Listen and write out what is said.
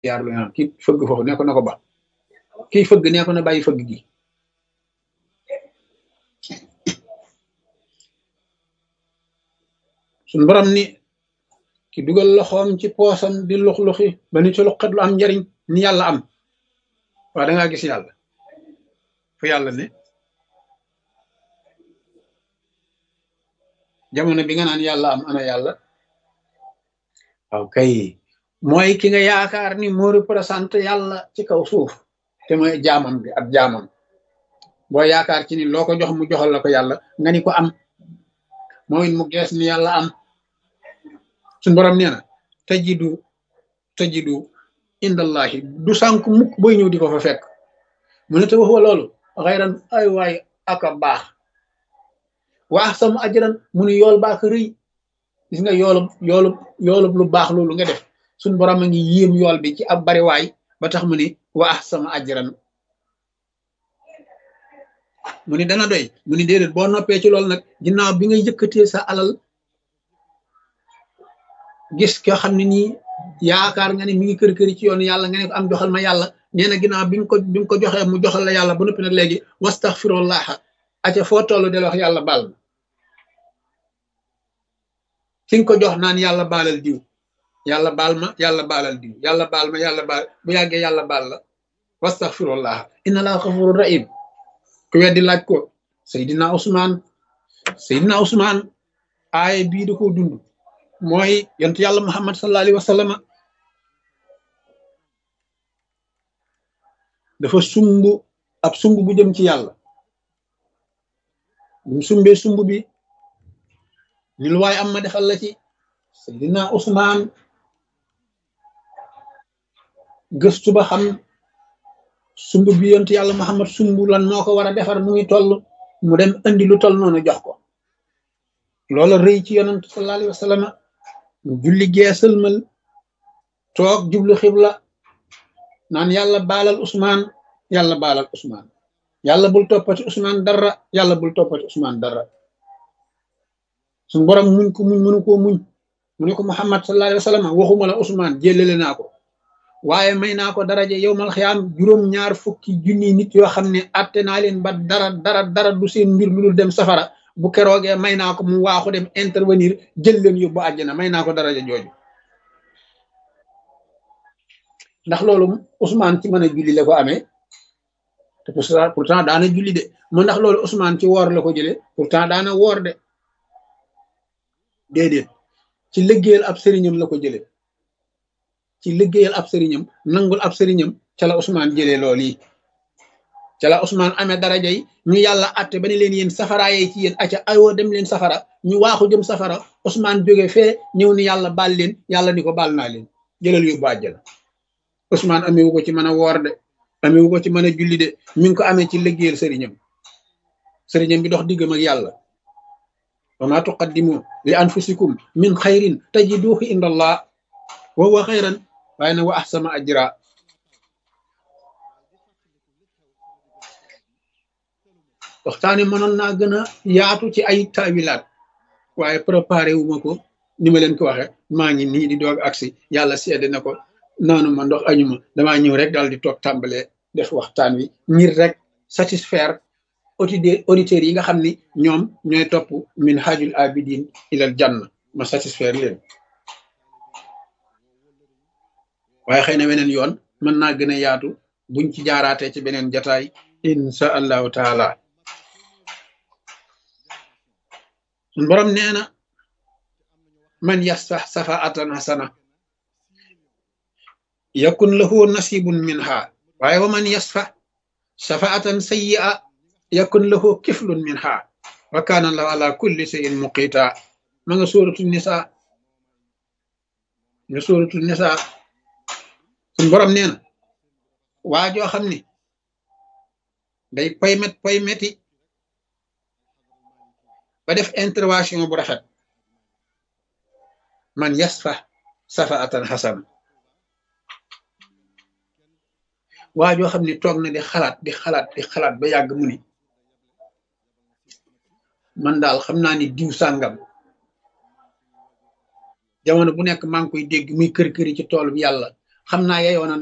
yaar lu kii fëgg foofu ne ko na ko ba kii fëgg ne ko na bàyyi fëgg gi suñ borom ni ki dugal loxoom ci poosam di lux-luxi ba ni ci luxat lu am njariñ ni yàlla am waaw da ngaa gis yàlla fu yàlla ne jamono bi nga naan yàlla am ana yàlla waaw kay mooy ki nga yaakaar ni moo représenté yàlla ci kaw suuf te mooy jaamam bi ab jaamam boo yaakaar ci ni loo ko jox mu joxal la ko yàlla nga ni ko am mooy mu gees ni yàlla am suñ borom nee na tajidu tajidu indallahi du sànk mukk boy ñëw di ko fa fekk mu ne te waxwa loolu xayran ay waay aka baax waax sama ajran mu ne yool baax rëy gis nga yoolub yoolub yoolub lu baax loolu nga def suñ borom a ngi yéem yool bi ci ab bari waay ba tax mu ni waax sama ajran mu ni dana doy mu ni déedéet boo noppee ci loolu nag ginnaaw bi nga yëkkatee sa alal gis ko xam ne nii yaakaar nga ne mi ngi kër këri ci yoon yàlla nga ne ko am joxal ma yàlla nee na ginnaaw bi nga ko bi nga ko joxee mu joxal la yàlla ba noppi nag léegi wastaxfirullah aca foo toll del wax yàlla baal ma ki nga ko jox naan yàlla baalal diw yàlla baal ma yàlla baalal diw yàlla baal ma yàlla baal bu yàggee yàlla baal la wastaxfirullah inna laa xafuru rahim ku weddi laaj ko Seydina Ousmane Seydina Ousmane aaye bii da koo dund mooy yont yàlla Muhammad sallallahu alayhi wa sallam dafa sumb ab sumb bu jëm ci yàlla bu sumbee sumb bi ni lu waay am ma defal la ci Seydina Ousmane gëstu ba xam sumb bi yont yàlla Muhammad sumb lan moo ko war a defar mu ngi toll mu dem andi lu toll noonu jox ko loola rëy ci yonent sallallahu alayhi wa sallam mu julli geesalmal toog jublu xibla naan yàlla baalal Ousmane yàlla baalal Ousmane yàlla bul toppati Ousmane dara yàlla bul toppati Ousmane dara suñu borom muñ ko muñ mënu koo muñ mu ne ko Muhammad sallallahu alayhi wa sallam waxuma la Ousmane jëlele naa ko waaye may naa ko daraje yowmal xiyaam juróom ñaar fukki junni nit yoo xam ne atte naa leen ba dara dara dara du seen mbir lu dul dem safara bu keroogee may naa ko mu waaxu dem intervenir jël leen yóbbu àjjana may naa ko daraja jooju ndax loolu Ousmane ci mën a julli la ko amee te pourtant daana julli de mu ndax loolu Ousmane ci woor la ko jëlee pourtant daana woor de déedéet ci liggéeyal ab sëriñam la ko jëlee ci liggéeyal ab sëriñam nangul ab sëriñam ca la Ousmane jëlee loolu yi ca la Ousmane amee daraja yi ñu yàlla atte ba ne leen yéen safara yee ci yéen acca ayoo dem leen safara ñu waaxu jëm safara Ousmane jóge fee ñëw ni yàlla baal leen yàlla ni ko baal naa leen jëlal yóbbu àjjana Ousmane amewu ko ci mën a woor de amewu ko ci mën a julli de mi ngi ko amee ci liggéeyal sëriñam sëriñam bi dox diggam ak yàlla wa ma tuqaddimu li anfusikum min xayrin tajiduhu inda allah wa huwa xayran waaye na wa ahsama ajra waxtaani mënoon naa gën a yaatu ci ay taawilaat waaye préparé wu ma ko ni ma leen ko waxe maa ngi nii di doog agsi yàlla seede na ko naanu ma ndox añu ma damaa ñëw rek daal di toog tàmbalee def waxtaan wi ngir rek satisfaire auditeurs yi nga xam ni ñoom ñooy topp min hajul abidin ilal janna ma satisfaire leen waaye xëy na weneen yoon mën naa gën a yaatu buñ ci jaaraatee ci beneen jataay insha allahu taala sun borom nee na man yasfax safaatan hasana yakun lahu nasibun minha waaye wa man yasfax safaatan sayyi'a yakun lahu kiflun minha wa kana lahu ala kulli shay'in muqita ma nga sóoratu nisa nga sóoratu nisa sun borom nee na waa joo xam ni day paymet paymeti ba def intervention bu rafet man yasfa safaatan xasana waa joo xam ni toog na di xalaat di xalaat di xalaat ba yàgg mu ni man daal xam naa ni diw sàngam jamono bu nekk maa ngi koy dégg muy kër këri ci tool bi yàlla xam naa yeyoo na